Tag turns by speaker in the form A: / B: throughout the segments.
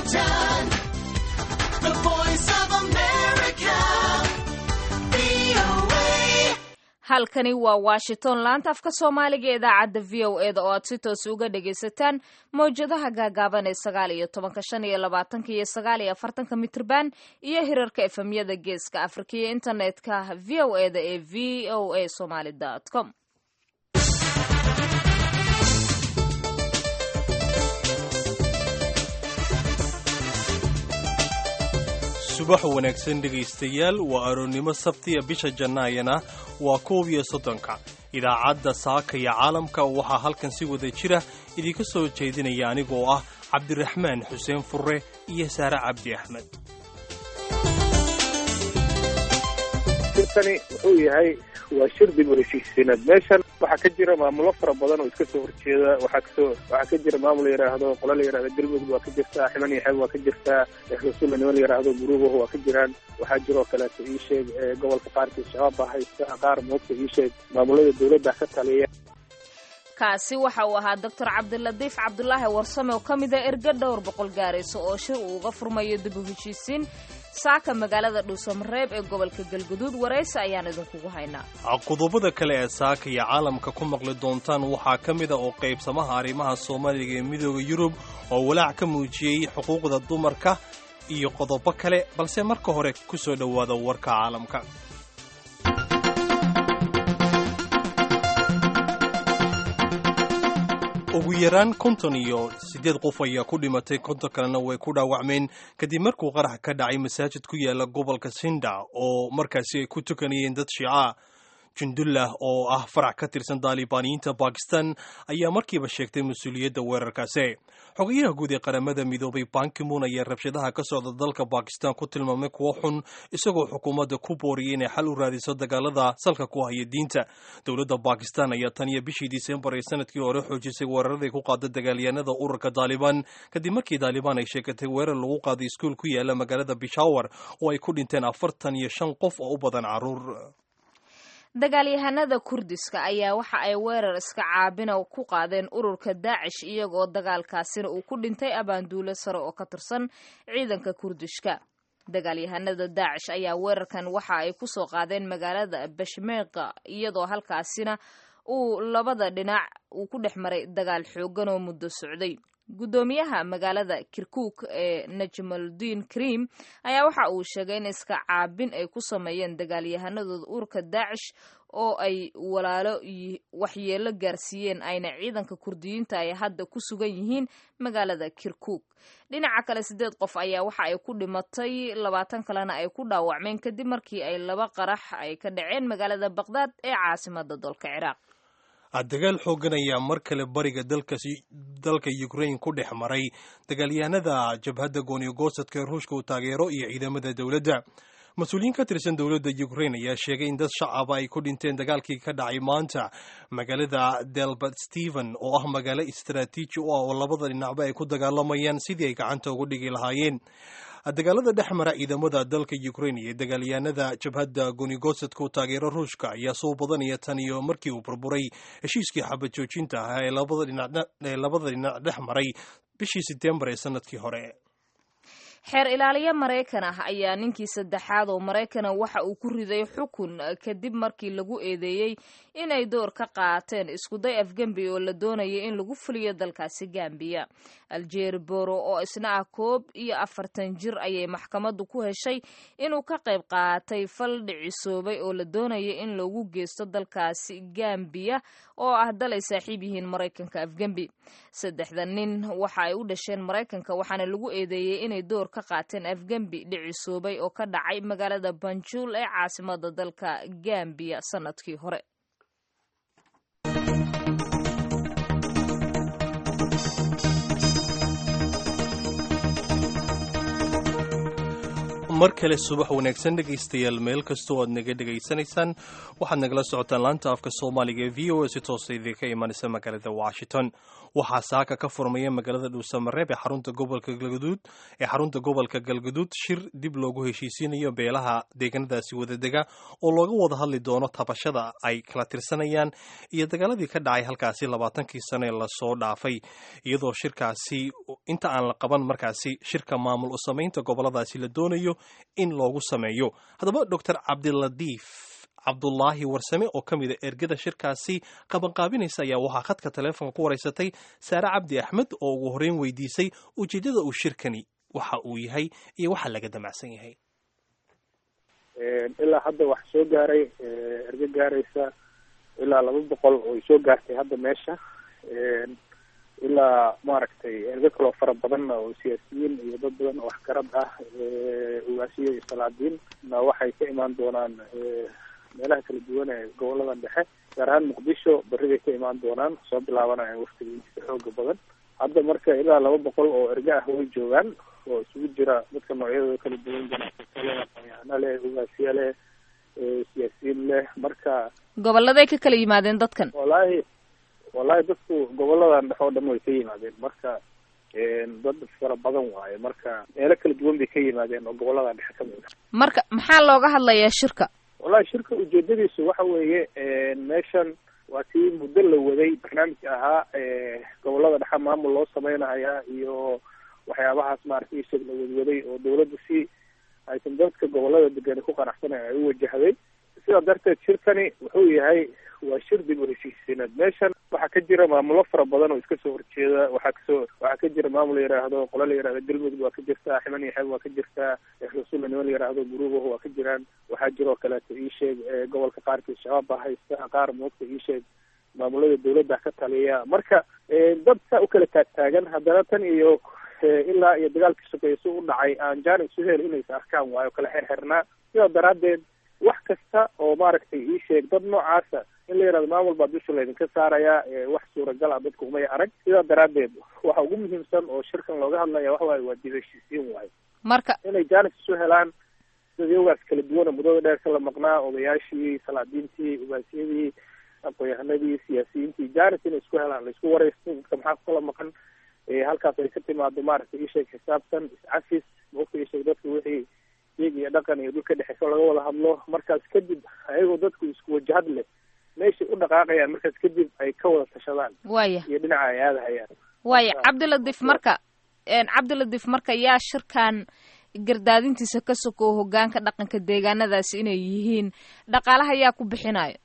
A: Washington, the voice of America, VOA.
B: halkani waa washington laanta afka soomaaliga ee idaacadda v o e da oo aad si toos uga dhagaysataan mawjadaha gaagaaban ee sagaal iyo tobanka shan iyo labaatanka iyo sagaal iyo afartanka mitrban iyo hirarka efemyada geeska afrika iyo internetka v o e da ee v o a somaly com
C: subax wanaagsan dhegaystayaal waa aroornimo sabtiya bisha jannaayana waa koob iyo soddonka idaacadda saaka iyo caalamka waxaa halkan si wada jira idinka soo jeedinaya anigoo ah cabdiraxmaan xuseen furre iyo saare cabdi axmed
D: shirkani wuxuu yahay waa shir dib u heshiisiinaad meeshan waxaa ka jira maamulo fara badan oo iska soo horjeeda waxaa kasoo waxaa ka jira maamul la yidhaahdo qola la yidhahdo galmudug waa ka jirtaa ximan iyo xeeb waa ka jirtaa rasuulla niman la yidhaahdo guruubahu waa ka jiraan waxaa jiroo kaleeto ii sheeg ee gobolka qaarkiis shabaab baa haysta qaar moogta ii sheeg maamulada dowladda ka taliya
B: kaasi waxa uu ahaa doctor cabdilatiif cabdulaahi warsame oo ka mid a erga dhowr boqol gaaraysa oo shir uu uga furmayo dib u heshiisiin saaka magaalada dhuusamareeb ee gobolka galguduud waraysi ayaan idinkugu haynaa
C: qodobada kale ee saaka iyo caalamka ku maqli doontaan waxaa ka mid a oo qaybsamaha arrimaha soomaaliga ee midooda yurub oo walaac ka muujiyey xuquuqda dumarka iyo qodobo kale balse marka hore ku soo dhowaada warka caalamka ugu yaraan konton iyo siddeed qof ayaa ku dhimatay konton kalena way ku dhaawacmeen kadib markuu qarax ka dhacay masaajid ku yaala gobolka sinda oo markaasi ay ku tukanayeen dad shiica jundullah oo ah farac ka tirsan daalibaaniyiinta bakistan ayaa markiiba sheegtay mas-uuliyadda weerarkaasi xogayaha guud ee qaramada midoobay bankimun ayaa rabshadaha ka socda dalka bakistan ku tilmaamay kuwo xun isagoo xukuumadda ku booriyay inay xal u raadiso dagaalada salka ku haya diinta dowladda bakistan ayaa tan iyo bishii disembar ee sanadkii hore xoojisay weeraraday ku qaada dagaalyahanada ururka daalibaan kadib markii daalibaan ay sheegatay weerar lagu qaaday iskuul ku yaala magaalada bishawar oo ay ku dhinteen afartan iyo shan qof oo u badan caruur
B: dagaalyahanada kurdiska ayaa waxa ay weerar iska caabina ku qaadeen ururka daacish iyagoo dagaalkaasina uu ku dhintay abaanduulo sare oo ka tirsan ciidanka kurdishka dagaalyahanada daacish ayaa weerarkan waxa ay ku soo qaadeen magaalada bashmeeqa iyadoo halkaasina uu labada dhinac uu ku dhex maray dagaal xoogan oo muddo socday guddoomiyaha magaalada kirkuk ee najmaludiin krim ayaa waxa uu sheegay in iska caabin ay ku sameeyeen dagaalyahanadooda ururka daacish oo ay walaalo waxyeelo gaarsiiyeen ayna ciidanka kurdiyiinta ay hadda ku sugan yihiin magaalada kirkuk dhinaca kale siddeed qof ayaa waxa ay ku dhimatay labaatan kalena ay ku dhaawacmeen kadib markii ay laba qarax ay ka dhaceen magaalada baqdaad ee caasimada dalka ciraaq
C: dagaal xoogan ayaa mar kale bariga dalka ukrain ku dhex maray dagaalyahanada jabhadda gooniyogosadka ee ruushka uu taageero iyo ciidamada dowladda mas-uuliyiin ka tirsan dowladda ukrain ayaa sheegay in dad shacaba ay ku dhinteen dagaalkii ka dhacay maanta magaalada delbert steven oo ah magaalo istaraatiiji u ah oo labada dhinacba ay ku dagaalamayaan sidii ay gacanta ugu dhigi lahaayeen dagaalada dhex mara ciidamada dalka ukrain iyo dagaalyahanada jabhadda gonigosadku taageero ruushka ayaa soo badanaya tan iyo markii uu burburay heshiiskii xabad joojinta ahaa ee labada dhinac dhex maray bishii setembar ee sanadkii hore
B: xeer ilaaliye maraykan ah ayaa ninkii saddexaad oo maraykana waxa uu ku riday xukun kadib markii lagu eedeeyey inay door ka qaateen iskuday afgembi oo la doonayay in lagu fuliyo dalkaasi gambiya aljeeri boro oo isna ah koob iyo afartan jir ayay maxkamaddu ku heshay inuu ka qayb qaatay fal dhicisoobay oo la doonayay in lagu geysto dalkaasi gambiya oo ah dal ay saaxiib yihiin maraykanka afgembi saddexda nin waxa ay u dhasheen maraykanka waxaana lagu eedeeyey inay door ka qaateen afgembi dhicisoobay oo ka dhacay magaalada banjul ee caasimada dalka gambiya sanadkii hore
C: mar kale subax wanaagsan dhegaystayaal meel kastoo aad naga dhegaysanaysaan waxaad nagala socotaan laanta afka soomaaliga ee v o a si toosa idinka imanaysa magaalada washington waxaa saaka ka furmaya magaalada dhuusamareeb ee xarunta gobolka galgaduud ee xarunta gobolka galgaduud shir dib loogu heshiisiinayo beelaha deegaanadaasi wadadega oo looga wada hadli doono tabashada ay kala tirsanayaan iyo dagaaladii ka dhacay halkaasi labaatankii sane lasoo dhaafay iyadoo shirkaasi inta aan la qaban markaasi shirka maamul u samaynta goboladaasi la doonayo in loogu sameeyo haddaba doctor cabdiladiif cabdulaahi warsame oo ka mida ergada shirkaasi qabanqaabinaysa ayaa waxaa khadka taleefonka ku wareysatay saare cabdi axmed oo ugu horreyn weydiisay ujeeddada uu shirkani waxa uu yahay iyo waxa laga damacsan yahay
D: ilaa hadda wax soo gaaray ergo gaaraysa ilaa laba boqol oo soo gaartay hadda meesha ilaa maaragtay ergo kaloo fara badanna oo siyaasiyiin iyo dad badan oo waxgarad ah ugaasiyo iyo salaadiin na waxay ka imaan doonaan meelaha kala duwan ee goboladan dhexe gaar ahaan muqdisho berribay ka imaan doonaan soo bilaabanayaan waftigiisa xooga badan hadda marka ilaa laba boqol oo erga ah way joogaan oo isugu jira dadka noocyadooda kala duwan ganacsato leh aqoon-yahano leh ugaasiya leh siyaasiyiin leh marka
B: goboladay ka kala yimaadeen dadkan
D: wallaahi wallahi dadku goboladan dhexe oo dhan way ka yimaadeen marka dad fara badan waaye marka meelo kala duwan bay ka yimaadeen oo goboladan dhexe kamid a
B: marka maxaa looga hadlayaa shirka
D: wallahi shirka ujeedadiisu waxa weeye meeshan waa tii muddo la waday barnaamijka ahaa gobolada dhexe maamul loo sameynayaa iyo waxyaabahaas maaragtay ishag la wadwaday oo dawladda si aysan dadka gobolada degan ku qanacsanay ay u wajahday sidaa darteed shirkani wuxuu yahay waa shir dib u heshiisiineed meeshan waxaa ka jira maamulo fara badan oo iska soo horjeeda waxaa kasoo waxaa ka jira maamul la yidhaahdo qolo la yidhahdo galmudug waa ka jirtaa ximan iyo xeeb waa ka jirtaa rasuulla niman la yidhaahdo guruubahu waa ka jiraan waxaa jiroo kaleeto iisheeg gobolka qaarkiis shabaab baa haysta qaar moogta iisheeg maamulada dawladda ka taliya marka dad saa u kala taagtaagan haddana tan iyo ilaa iyo dagaalkii sokeeye si u dhacay aan jaanib su hel inaysa arkaan waayo kala xerxernaa sidaa daraaddeed wax kasta oo maaragtay ii sheeg dad noocaasa in la yidhahdo maamul baa dusha laydinka saarayaa wax suuragal ah dadku umay arag sidaa daraaddeed waxa ugu muhiimsan oo shirkan looga hadlaya waxa waaye waa dib heshiisiin waayo
B: marka
D: inay jaanis isu helaan dadyogaas kala duwana muddada dheer ka la maqnaa odayaashii salaadiintii ugaasiyadii aqoon-yahanadii siyaasiyiintii jaanis inay isku helaan la isku wareysto dadka maxaa kukala maqan halkaas ay ka timaado maaragtay isheeg xisaabtan is-cafis maogta isheeg dadka wixii iyaga iyo dhaqan iyo dhulka dhexeyso laga wada hadlo markaas kadib ayagoo dadku isku wajahad leh meeshay u dhaqaaqayaan markaas kadib ay ka wada tashadaan
B: waaya
D: iyo dhinaca ay aadahayaan
B: waaya cabdiladif marka cabdiladif marka yaa shirkan gardaadintiisa ka sokow hogaanka dhaqanka deegaanadaasi inay yihiin dhaqaalaha yaa ku bixinayo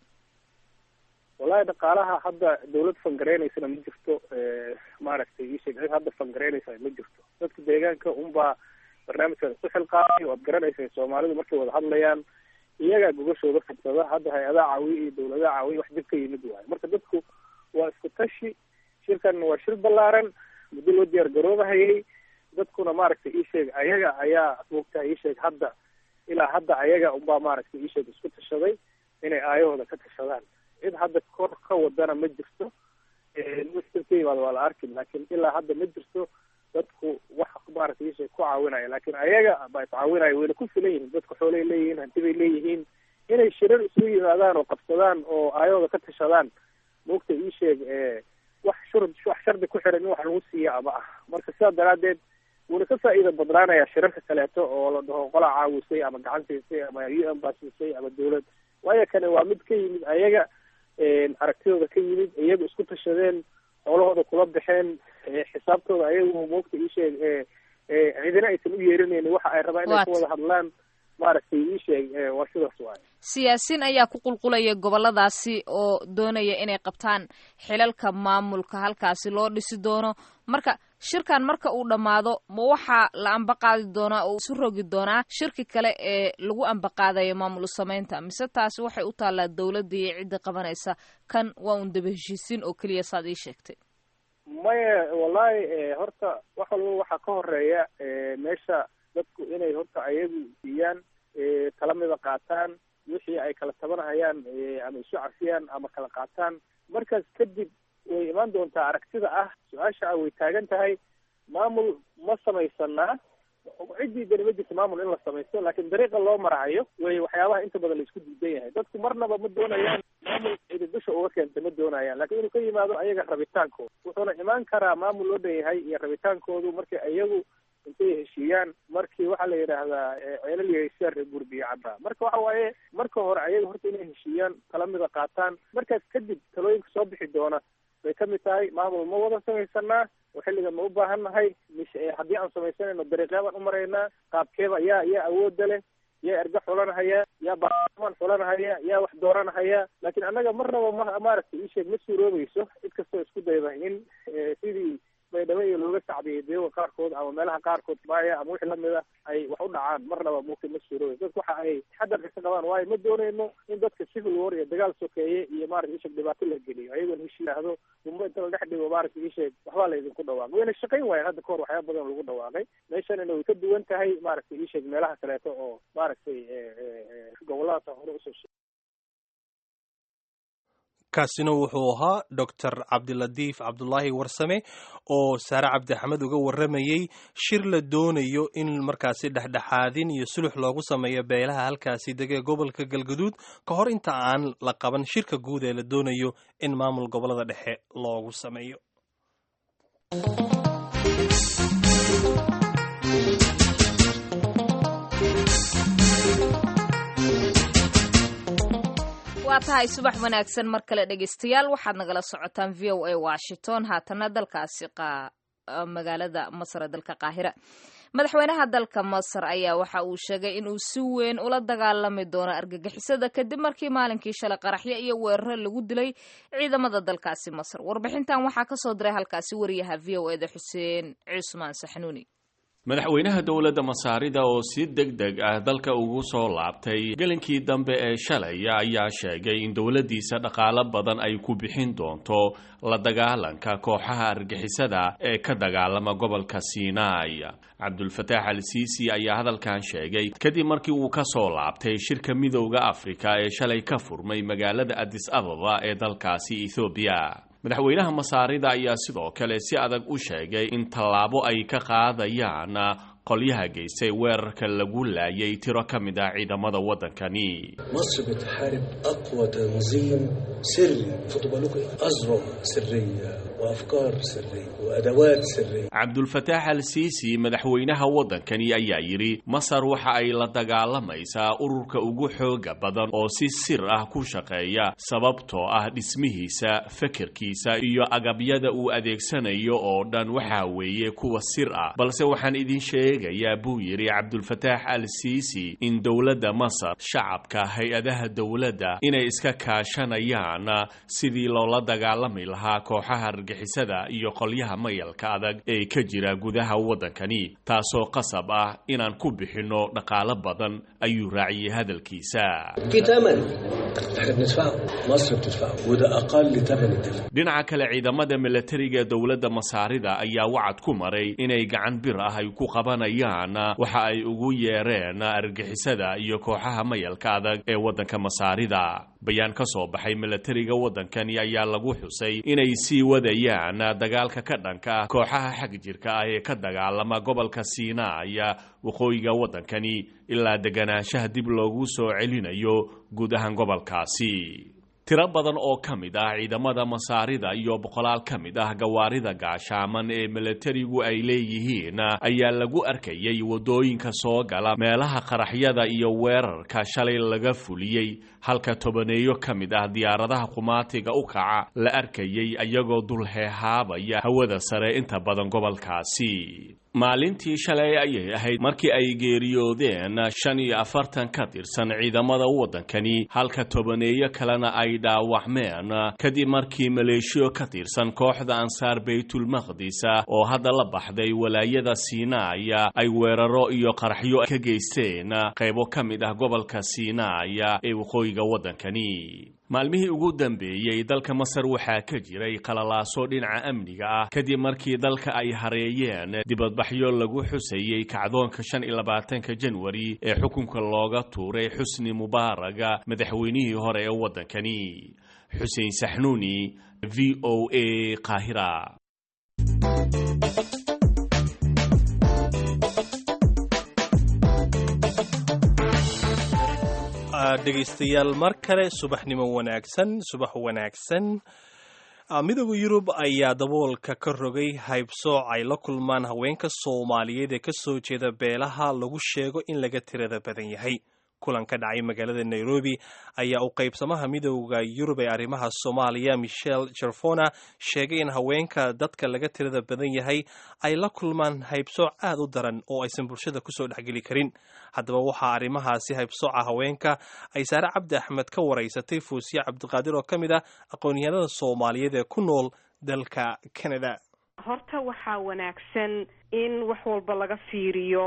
D: wallahi dhaqaalaha hadda dawlad fangareynaysana ma jirto maaragtay isheeg cid hadda fangareynaysa ma jirto dadka deegaanka unbaa barnaamijkan isu xilqaamay waad garanaysa soomaalidu markay wada hadlayaan iyagaa gogashooda fidsada hadda hay-adaha caawiya iyo dawladaha caawiya wax dib ka yimid waayo marka dadku waa isku tashi shirkan waa shir ballaaran muddo loo diyaar garoobahayay dadkuna maaragtay isheeg ayaga ayaa moogtaha isheeg hadda ilaa hadda ayaga unbaa maaragtay isheeg isku tashaday inay aayahooda ka tashadaan cid hadda kor ka wadana ma jirto ka yimaado waa la arki laakiin ilaa hadda ma jirto dadku wax maaragtay isheeg ku caawinaya laakiin ayaga baa iscaawinaya wayna ku filan yihiin dadku xoolay leeyihiin hanti bay leeyihiin inay shirar isugu yimaadaan oo qabsadaan oo aayahooda ka tashadaan moogta isheeg wax shur wax shardi ku xiran in wax lagu siiya ama ah marka sidaa daraadeed wuuna ka faa'iida badnaanaya shirarka kaleeto oo la dhaho qolaa caawisay ama gacan siisay ama u n baa siisay ama dawlad waayo kane waa mid ka yimid ayaga aragtidooda ka yimid iyagu isku tashadeen xoolahooda kula baxeen xisaabtooda ayagu moogta isheeg cidina aysan u yeerinaynin waxa ay rabaan inay ku wada hadlaan maaragtay isheeg waa sidaas waaye
B: siyaasiin ayaa ku qulqulaya goboladaasi oo doonaya inay qabtaan xilalka maamulka halkaasi loo dhisi doono marka shirkan marka uu dhammaado ma waxaa la ambaqaadi doonaa oo isu rogi doonaa shirki kale ee lagu ambaqaadayo maamul samaynta mise taasi waxay u taallaa dawladda iyo cidda qabanaysa kan waa un daba heshiisiin oo keliya saad ii sheegtay
D: maya wallahi horta wax walba waxaa ka horeeya meesha dadku inay horta ayagu siiyaan tala mida qaataan wixii ay kala tabanahayaan ama isu cafiyaan ama kala qaataan markaas kadib way imaan doontaa aragtida ah su-aasha ah way taagan tahay maamul ma samaysanaa ciddii dani ma jirto maamul in la samaysto laakiin dariiqa loo marahayo wey waxyaabaha inta badan la isku diidan yahay dadku marnaba ma doonayaan maamul cidi dusha uga keenta ma doonayaan laakiin inuu ka yimaado ayaga rabitaankooda wuxuuna imaan karaa maamul loo dhan yahay iyo rabitaankoodu markay ayagu intay heshiiyaan markii waxaa la yidhaahdaa ceelal yahaysiyaa reer gurbiyo caddaa marka waxa waaye marka hore ayaga horta inay heshiiyaan tala mida qaataan markaas kadib talooyinka soo bixi doona bay ka mid tahay maamul ma wada samaysanaa oo xilliga ma u baahan nahay mis haddii aan samaysanayno dariiqyaabaan u maraynaa qaabkeeba yaa yaa awoodda leh yaa erga xulanahaya yaa baarlamaan xulanahaya yaa wax dooranahaya laakiin annaga marnaba ma maaragtay iisheeg ma suuroobayso cid kastoo isku dayda in sidii baydhabo iyo looga sacdiyay deewa qaarkood ama meelaha qaarkood maaya ama wixii lamid a ay wax u dhacaan marnaba muka ma suuroobayso dadku waxa ay xadarka ka qabaan waayo ma doonayno in dadka civil war iyo dagaal sokeeye iyo maarata isheeg dhibaato la geliyo ayagoon heshi yidhaahdo gumbo inta la dhex dhigo maarata isheeg waxbaa la idinku dhawaaqay wayna shaqayn waayan hadda kahor waxyaaba badan lagu dhawaaqay meeshanina way ka duwan tahay maaragtay isheeg meelaha kaleeto oo maaragtay goboladaas hore usoo
C: kaasina wuxuu ahaa doctor cabdilatiif cabdulaahi warsame oo saare cabdixamed uga warramayey shir la doonayo in markaasi dhexdhexaadin iyo sulux loogu sameeyo beelaha halkaasi degee gobolka galgaduud ka hor inta aan la qaban shirka guud ee la doonayo in maamul gobolada dhexe loogu sameeyo
B: waa tahay subax wanaagsan mar kale dhegaystayaal waxaad nagala socotaan v o a washington haatana dalkaasi magaalada masar ee dalka qaahira madaxweynaha dalka masar ayaa waxa uu sheegay inuu si weyn ula dagaalami doono argagixisada kadib markii maalinkii shalay qaraxyo iyo weeraro lagu dilay ciidamada dalkaasi masar warbixintan waxaa kasoo diray halkaasi wariyaha v o eda xuseen cusmaan saxnuuni
E: madaxweynaha dowladda masaarida oo si deg deg ah dalka ugu soo laabtay gelinkii dambe ee shalay ayaa sheegay in dowladdiisa dhaqaalo badan ay ku bixin doonto la dagaalanka kooxaha argixisada ee ka dagaalama gobolka sinai cabdulfataax al siisi ayaa hadalkan sheegay kadib markii uu ka soo laabtay shirka midowda afrika ee shalay ka furmay magaalada adis ababa ee dalkaasi ethoobiya madaxweynaha masaarida ayaa sidoo kale si adag u sheegay in tallaabo ay ka qaadayaan qolyaha geystay weerarka lagu laayay tiro ka mid ah ciidamada waddankani
F: مصر بتحارب أقوى تنظيم سري خدوا بالكم أذرع سرية وأفكار سرية وأدوات سرية
E: cabdulfataax al siisi madaxweynaha waddankani ayaa yidhi masar waxa ay la dagaalamaysaa ururka ugu xooga badan oo si sir ah ku shaqeeya sababtoo ah dhismihiisa fekerkiisa iyo agabyada uu adeegsanayo oo dhan waxaa weeye kuwa sir ah balse waxaan idin sheegayaa buu yidhi cabdulfataax al siisi in dowladda masar shacabka hay-adaha dowladda inay iska kaashanayaan sidii loola dagaalami lahaa kooxaha argixisada iyo qolyaha mayalka adag ee ka jira gudaha waddankani taasoo qasab ah inaan ku bixinno dhaqaalo badan ayuu raaciyey hadalkiisa
F: في ثمن احنا بندفعه مصر بتدفعه وده أقل ثمن الدفع
E: dhinaca kale ciidamada milatariga dowladda masaarida ayaa wacad ku maray inay gacan bir ah ay ku qabanayaan waxa ay ugu yeereen argixisada iyo kooxaha mayalka adag ee waddanka masaarida bayaan ka soo baxay milatariga waddankani ayaa lagu xusay inay sii wadayaan dagaalka ka dhanka ah kooxaha xag jirka ah ee ka dagaalama gobolka siinaaya waqooyiga waddankani ilaa deganaanshaha dib loogu soo celinayo guud ahaan gobolkaasi tiro badan oo ka mid ah ciidamada masaarida iyo boqolaal ka mid ah gawaarida gaashaaman ee milatarigu ay leeyihiin ayaa lagu arkayay waddooyinka soo gala meelaha qaraxyada iyo weerarka shalay laga fuliyey halka tobaneeyo ka mid ah diyaaradaha qumaatiga u kaca la arkayay ayagoo dul heehaabaya hawada sare inta badan gobolkaasi maalintii shalay ayay ahayd markii ay geeriyoodeen shan iyo afartan ka tirsan ciidamada waddankani halka tobaneeyo kalena ay dhaawacmeen kadib markii maleeshiyo ka tirsan kooxda ansaar baytulmaqdis oo hadda la baxday walaayada siinaaya ay weeraro iyo qaraxyo ka geysteen qaybo ka mid ah gobolka siinaaya ee waqooyiga waddankani maalmihii ugu dambeeyey dalka masar waxaa ka jiray qalalaaso dhinaca amniga ah kadib markii dalka ay hareeyeen dibadbaxyo lagu xusayey kacdoonka shan iyo labaatanka janwari ee xukunka looga tuuray xusni mubaaraga madaxweynihii hore ee waddankani xuseen saxnuuni v o a qaahira
C: dhegaystayaal mar kale subaxnimo wanaagsan subax wanaagsan midooda yurub ayaa daboolka ka rogay haybsooc ay la kulmaan haweenka soomaaliyeed ee ka soo jeeda beelaha lagu sheego in laga tirada badan yahay kulan ka dhacay magaalada nairobi ayaa u qaybsamaha midooda yurub ee arrimaha soomaaliya michel jerfona sheegay in haweenka dadka laga tirada badan yahay ay la kulmaan haybsooc aad u daran oo aysan bulshada kusoo dhexgeli karin haddaba waxaa arrimahaasi haybsooca haweenka ay saare cabdi axmed ka waraysatay fuusiye cabdiqaadir oo ka mid ah aqoon-yahanada soomaaliyeed ee ku nool dalka canada
G: horta waxaa wanaagsan in wax walba laga fiiriyo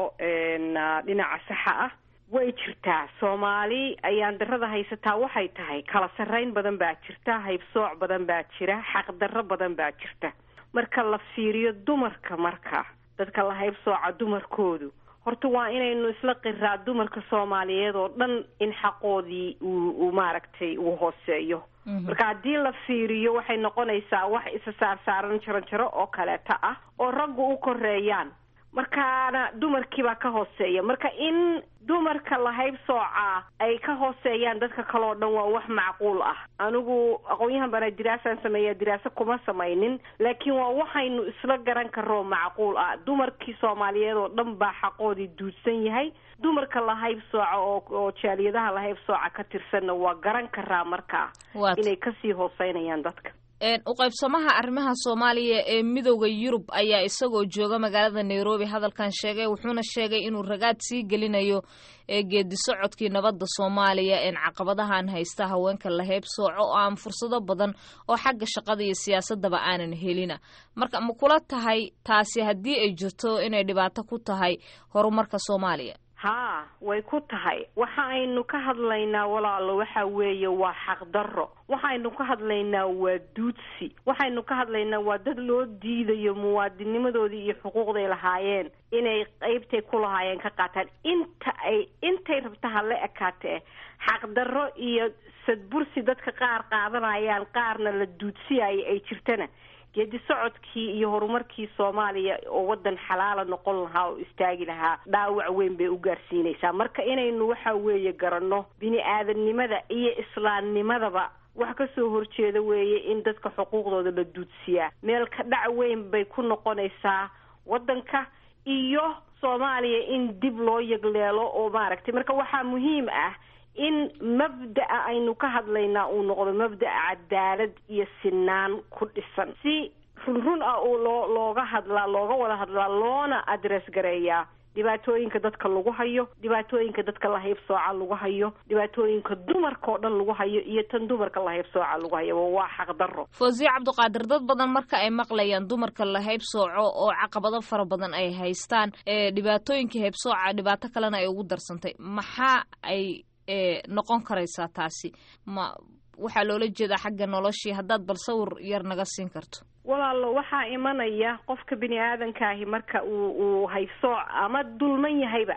G: dhinaca saxa ah way jirtaa soomaali ayaan darada haysataa waxay tahay kala sarreyn badan baa jirta haybsooc badan baa jira xaqdarro badan baa jirta marka la fiiriyo dumarka marka dadka la haybsooca dumarkoodu horta waa inaynu isla qiraa dumarka soomaaliyeed oo dhan in xaqoodii uu uu maaragtay uu hooseeyo marka haddii la fiiriyo waxay noqonaysaa wax isa saarsaaran jaranjaro oo kaleeta ah oo raggu u koreeyaan markaana dumarkiibaa ka hooseeya marka in dumarka la haybsoocaa ay ka hooseeyaan dadka kale oo dhan waa wax macquul ah anigu aqoon-yahan bana diraasaan sameeya diraaso kuma samaynin laakiin waa waxaynu isla garan karoo macquul ah dumarkii soomaaliyeed oo dhan baa xaqoodii duudsan yahay dumarka la haybsooca oo oo jaaliyadaha la haybsooca ka tirsanna waa garan karaa markaa inay kasii hooseynayaan dadka
B: u qaybsamaha arrimaha soomaaliya ee midooda yurub ayaa isagoo jooga magaalada nairobi hadalkan sheegay wuxuuna sheegay inuu ragaad sii gelinayo ee geedi socodkii nabadda soomaaliya een caqabadahan haysta haweenka la heybsooco oo aan fursado badan oo xagga shaqada iyo siyaasadaba aanan helina marka ma kula tahay taasi haddii ay jirto inay dhibaato ku tahay horumarka soomaaliya
G: haa way ku tahay waxa aynu ka hadlaynaa walaalo waxa weeye waa xaqdarro waxaynu ka hadlaynaa waa duudsi waxaynu ka hadlaynaa waa dad loo diidayo muwaadinimadoodii iyo xuquuqday lahaayeen inay qeybtay ku lahaayeen ka qaataan inta ay intay rabta ha la ekaatee xaqdarro iyo sadbursi dadka qaar qaadanayaan qaarna la duudsiyaya ay jirtana geedi socodkii iyo horumarkii soomaaliya oo waddan xalaala noqon lahaa oo istaagi lahaa dhaawac weyn bay u gaarsiinaysaa marka inaynu waxa weeye garanno bini aadamnimada iyo islaamnimadaba wax ka soo horjeeda weeye in dadka xuquuqdooda la duudsiyaa meel ka dhac weyn bay ku noqonaysaa waddanka iyo soomaaliya in dib loo yagleelo oo maaragtay marka waxaa muhiim ah in mabda'a aynu ka hadlaynaa uu noqdo mabda'a cadaalad iyo sinaan ku dhisan si run run ah oo loo looga hadlaa looga wada hadlaa loona adress gareeyaa dhibaatooyinka dadka lagu hayo dhibaatooyinka dadka la haybsooca lagu hayo dhibaatooyinka dumarka oo dhan lagu hayo iyo tan dumarka la haybsooca lagu hayo waa xaqdarro
B: foosiye cabdiqaadir dad badan marka ay maqlayaan dumarka la haybsooco oo caqabado fara badan ay haystaan ee dhibaatooyinka haybsooca dhibaato kalena ay ugu darsantay maxaa ay noqon karaysaa taasi ma waxaa loola jeedaa xagga noloshii haddaad bal sawir yar naga siin karto
G: walaalo waxaa imanaya qofka bini aadankaahi marka uu uu haysooc ama dulman yahayba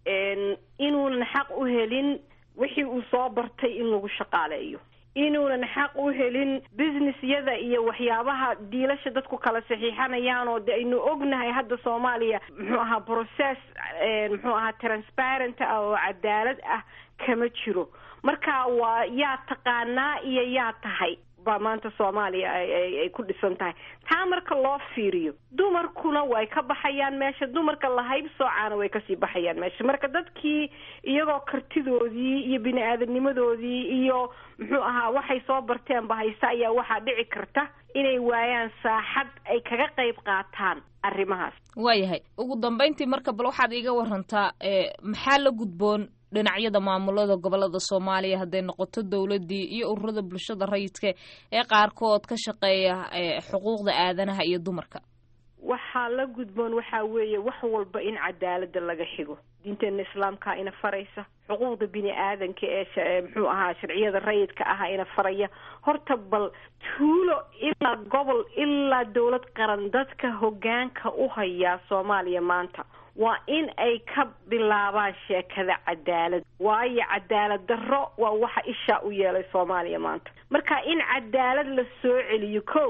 G: inuunan xaq u helin wixii uu soo bartay in lagu shaqaaleeyo inuunan xaq u helin businessyada iyo waxyaabaha diilasha dadku kala saxiixanayaan oo de aynu ognahay hadda soomaaliya muxuu ahaa process muxuu ahaa transparent ah oo cadaalad ah kama jiro marka waa yaa taqaanaa iyo yaa tahay baa maanta soomaaliya ay ku dhisan tahay taa marka loo fiiriyo dumarkuna way ka baxayaan meesha dumarka la haybsoocaana way kasii baxayaan meesha marka dadkii iyagoo kartidoodii iyo bini aadamnimadoodii iyo muxuu ahaa waxay soo barteenba haysta ayaa waxaa dhici karta inay waayaan saaxad ay kaga qayb qaataan arrimahaas
B: waayahay ugu dambeyntii marka bal waxaad iiga warantaa maxaa la gudboon dhinacyada maamulada gobolada soomaaliya hadday noqoto dowladii iyo ururada bulshada rayidka ee qaarkood ka shaqeeya xuquuqda aadanaha iyo dumarka
G: waxaa la gudboon waxaa weeye wax walba in cadaalada laga xigo diinteena islaamkaa ina faraysa xuquuqda bini aadanka ee muxuu ahaa sharciyada rayidka aha ina faraya horta bal tuulo ilaa gobol ilaa dowlad qaran dadka hogaanka u hayaa soomaaliya maanta waa in ay ka bilaabaan sheekada cadaalad waayo cadaalad darro waa waxa ishaa u yeelay soomaaliya maanta marka in cadaalad la soo celiyo ko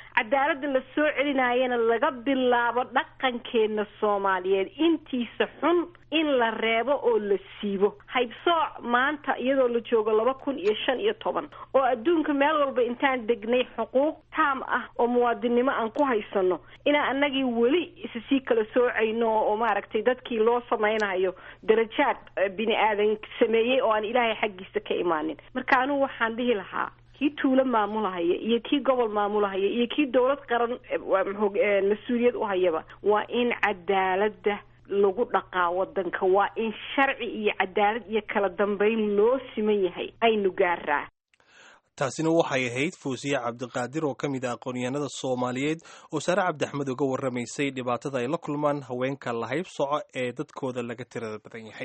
G: cadaaladda la soo celinayana laga bilaabo dhaqankeena soomaaliyeed intiisa xun in la reebo oo la siibo haybsooc maanta iyadoo la joogo laba kun iyo shan iyo toban oo adduunka meel walba intaan degnay xuquuq taam ah oo muwaadinnimo aan ku haysano inaan annagii weli isa sii kala soocayno oo maaragtay dadkii loo samaynayo darajaad bini aadan sameeyey oo aan ilaahay xaggiisa ka imaanin marka anugu waxaan dhihi lahaa kii tuulo maamulahaya iyo kii gobol maamulahaya iyo kii dowlad qaran mas-uuliyad u hayaba waa in cadaaladda lagu dhaqaa wadanka waa in sharci iyo cadaalad iyo kala dambeyn loo siman yahay aynu gaaraa
C: taasina waxay ahayd fuusiye cabdiqaadir oo ka mid ah aqoonyahanada soomaaliyeed oo saare cabdi axmed uga warramaysay dhibaatada ay la kulmaan haweenka lahayb soco ee dadkooda laga tirada badan yahay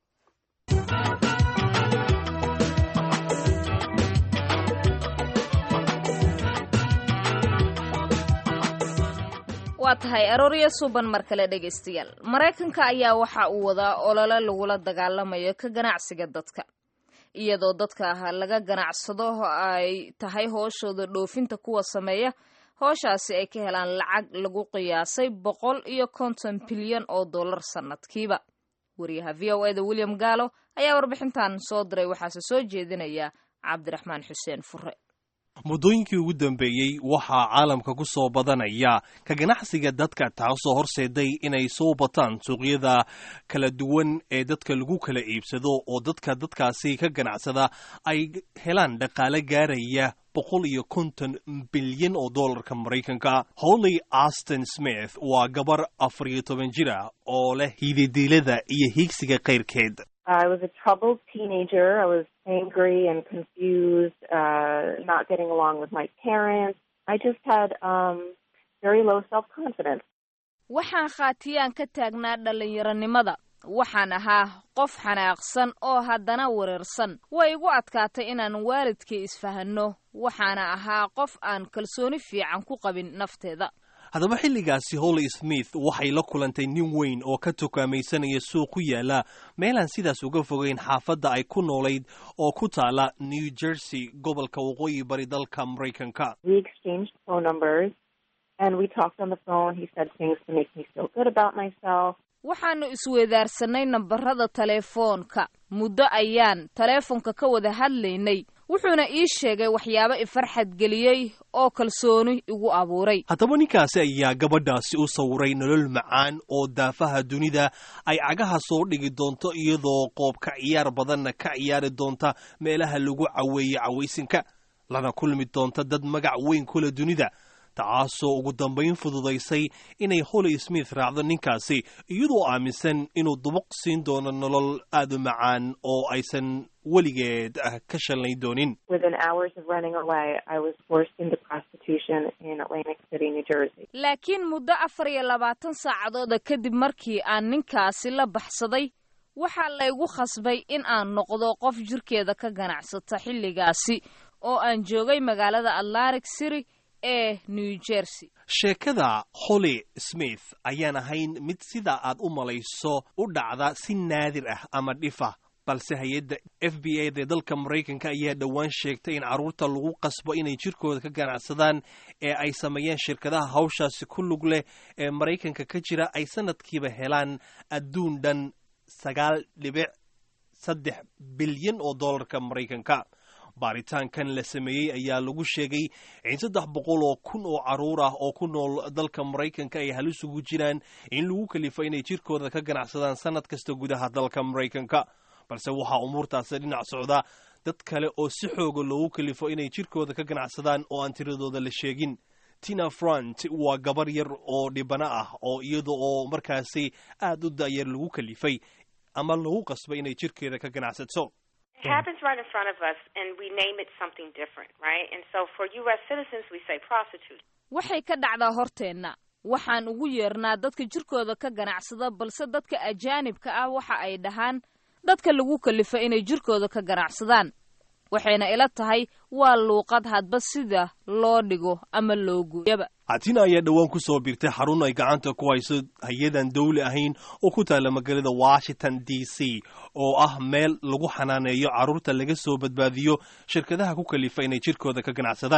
B: waa tahay aroorya suban mar kale dhegaystayaal maraykanka ayaa waxa uu wadaa olole lagula dagaalamayo ka ganacsiga dadka iyadoo dadka laga ganacsado ay tahay hooshooda dhoofinta kuwa sameeya hooshaasi ay ka helaan lacag lagu qiyaasay boqol iyo konton bilyan oo dollar sannadkiiba wariyaha v o eda william gaalo ayaa warbixintan soo diray waxaase soo jeedinaya cabdiraxmaan xuseen fure
C: muddooyinkii ugu dambeeyey waxaa caalamka ku soo badanaya ka ganacsiga dadka taasoo horseeday inay soo bataan suuqyada kala duwan ee dadka lagu kala iibsado oo dadka dadkaasi ka ganacsada ay helaan dhaqaale gaaraya boqol iyo konton bilyan oo dollarka maraykanka holly aston smith waa gabar afar iyo toban jir ah oo leh hididiilada iyo hiigsiga kayrkeed
H: I was a troubled teenager. I was angry and confused, uh, not getting along with my parents. I just had um, very low self confidence.
B: waxaan khaatiyaan ka taagnaa dhallinyaronimada waxaan ahaa qof xanaaqsan oo haddana wereersan way igu adkaatay inaan waalidkay isfahanno waxaana ahaa qof aan kalsooni fiican ku qabin nafteeda
C: haddaba xilligaasi holly smith waxay la kulantay nin weyn oo ka tukaamaysanaya suuq ku yaala meelaan sidaas uga fogeyn xaafadda ay ku noolayd oo ku taala new jersey gobolka waqooyi bari dalka maraykanka
H: We exchanged phone numbers and we talked on the phone. He said things to make me feel good about myself.
B: waxaannu isweedaarsanay nambarada taleefoonka muddo ayaan taleefonka ka wada hadlaynay wuxuuna ii sheegay waxyaabo ifarxad geliyey oo kalsooni igu abuuray
C: haddaba ninkaasi ayaa gabadhaasi u sawiray nolol macaan oo daafaha dunida ay cagaha soo dhigi doonto iyadoo qoobka ciyaar badanna ka ciyaari doonta meelaha lagu caweeye cawaysinka lana kulmi doonta dad magac weyn kula dunida tacaasoo ugu dambayn fududaysay inay holly smith raacdo ninkaasi iyadoo aaminsan inuu dubuq siin doono nolol aad u macaan oo aysan weligeed ah ka shalnayn doonin
H: Within hours of running away, I was forced into prostitution in Atlantic City, New Jersey.
B: laakiin muddo afar iyo labaatan saacadooda kadib markii aan ninkaasi la baxsaday waxaa laygu khasbay in aan noqdo qof jirkeeda ka ganacsata xilligaasi oo aan joogay magaalada atlantic city ee new jersey
C: sheekada holly smith ayaan ahayn mid sida aad u malayso u dhacda si naadir ah ama dhifa balse hay-adda f b a dee dalka maraykanka ayaa dhowaan sheegtay in carruurta lagu qasbo inay jirkooda ka ganacsadaan ee ay sameeyeen shirkadaha hawshaasi ku lug leh ee maraykanka ka jira ay sanadkiiba helaan adduun dhan sagaal dhibic saddex bilyan oo dollarka maraykanka baaritaankan la sameeyey ayaa lagu sheegay in saddex boqol oo kun oo carruur ah oo ku nool dalka maraykanka ay halis ugu jiraan in lagu kalifo inay jirkooda ka ganacsadaan sanad kasta gudaha dalka maraykanka balse waxaa umuurtaasi dhinac socda dad kale oo si xooga loogu kalifo inay jirkooda ka ganacsadaan oo aan tiradooda la sheegin tina front waa gabar yar oo dhibano ah oo iyada oo markaasi aad u da'yar lagu kalifay ama lagu qasbay inay jirkeeda ka ganacsato
I: It happens right in front of us, and we name it something different, right? And so for U.S. citizens, we say prostitute.
B: waxay ka dhacdaa horteenna waxaan ugu yeernaa dadka jirkooda ka ganacsada balse dadka ajaanibka ah waxa ay dhahaan dadka lagu kalifa inay jirkooda ka ganacsadaan waxayna ila tahay waa luuqad hadba sida loo dhigo ama loo gooyaba
C: hatina ayaa dhowaan ku soo birtay xarun ay gacanta ku hayso hay-adan dawli ahayn oo ku taalla magaalada washington d c oo ah meel lagu xanaaneeyo carruurta laga soo badbaadiyo shirkadaha ku kalifa inay jirkooda ka ganacsadaan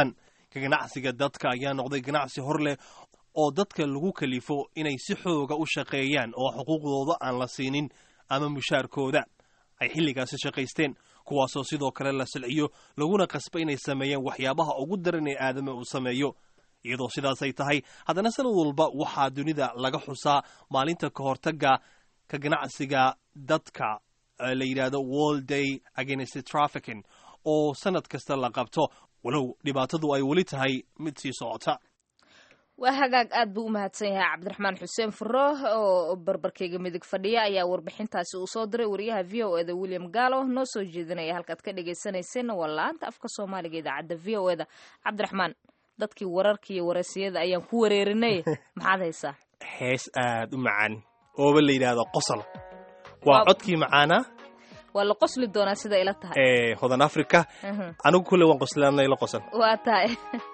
C: ka ganacsiga dadka ayaa noqday ganacsi hor leh oo dadka lagu kalifo inay si xooga u shaqeeyaan oo xuquuqdooda aan la siinin ama mushaarkooda ay xilligaasi shaqaysteen kuwaasoo sidoo kale la silciyo laguna qasba inay sameeyaan waxyaabaha ugu daran ee aadama uu sameeyo iyadoo sidaasay tahay haddana sanad walba waxaa dunida laga xusaa maalinta ka hortagga ka ganacsiga dadka la yidhaahdo world day against trafficking oo sanad kasta la qabto walow dhibaatadu ay weli tahay mid sii socota
B: waa hagaag aad buu u mahadsan yahay cabdiraxmaan xuseen furo oo barbarkeyga midig fadhiya ayaa warbixintaasi uu soo diray wariyaha v o eda william gallo noo soo jeedinaya halkaad ka dhagaysanayseen waa la-aanta afka soomaaliga idaacadda v o eda cabdiraxmaan dadkii wararka iyo wareysiyada ayaan ku wareerinay maxaad haysaa
C: hees aad u macaan ooba la yidhaahdo qosol waa codkii macaana
B: waa la qosli doonaa sida ila tahay
C: ee hodan africa anigu kulle waan qoslaanay la qosan
B: waa tahay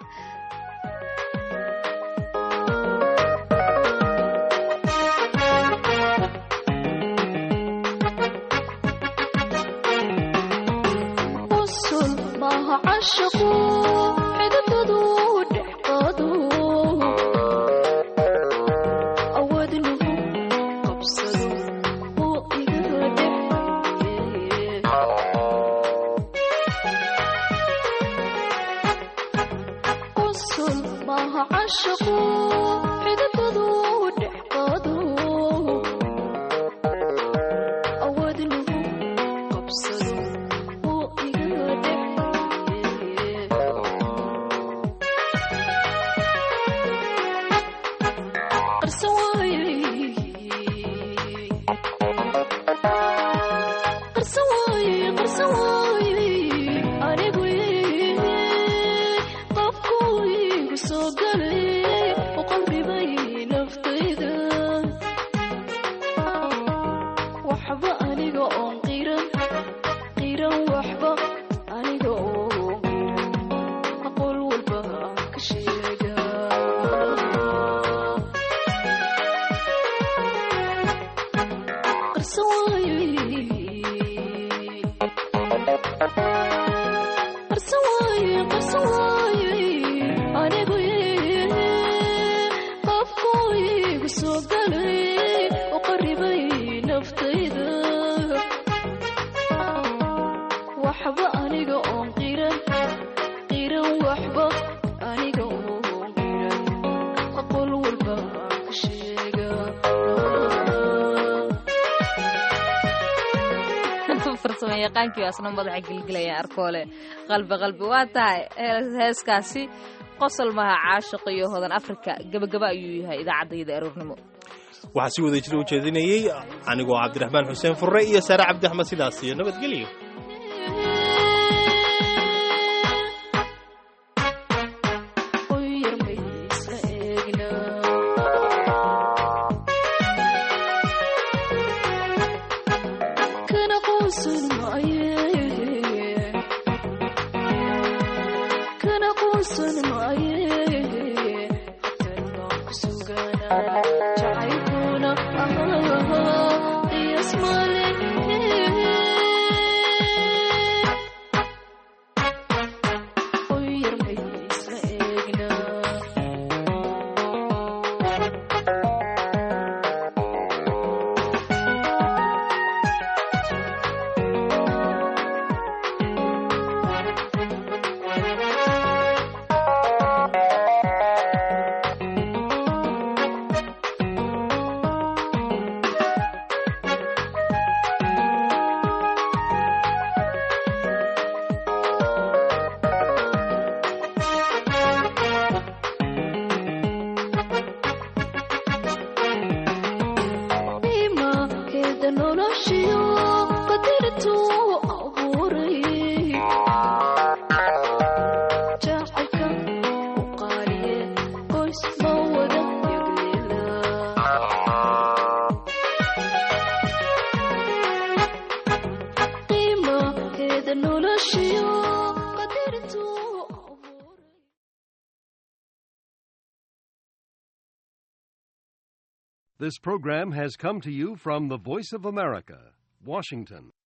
B: yaqaankiiasna madaxa gelgelaya arkoole qalbi qalbi waa tahay heeskaasi qosol maha caashiq iyo hodan africa gebagaba ayuu yahay idaacaddayda aroornimo
C: waxaa si wada jira u jeedinayey anigoo cabdiraxmaan xuseen furre iyo saare cabdi axmed sidaas iyo nabadgelyo
J: This program has come to you from the Voice of America, Washington.